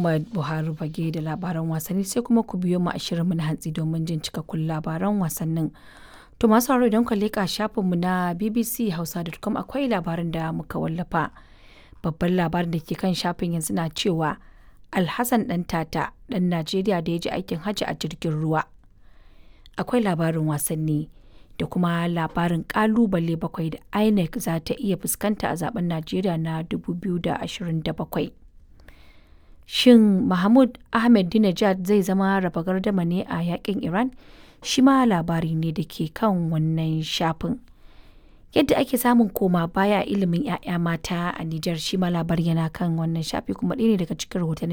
Muhammad Buhari fage da labaran wasanni sai kuma ku biyo mu a shirinmu na hantsi domin jin cikakkun labaran wasannin. To masu sauraro idan ku leƙa shafinmu na BBC Hausa.com akwai labarin da muka wallafa. Babban labarin da ke kan shafin yanzu na cewa Alhassan ɗan tata ɗan Najeriya da ya ji aikin hajji a jirgin ruwa. Akwai labarin wasanni da kuma labarin ƙalubale bakwai da INEC za ta iya fuskanta a zaben Najeriya na 2027. Shin Mahmud Ahmadinejad zai zama raba gardama ne a yakin Iran? Shi ma labari ne da ke kan wannan shafin. Yadda ake samun koma baya a ilimin 'ya'ya mata a Nijar shi ma labari yana kan wannan shafi kuma ɗaya ne daga cikin rahotanni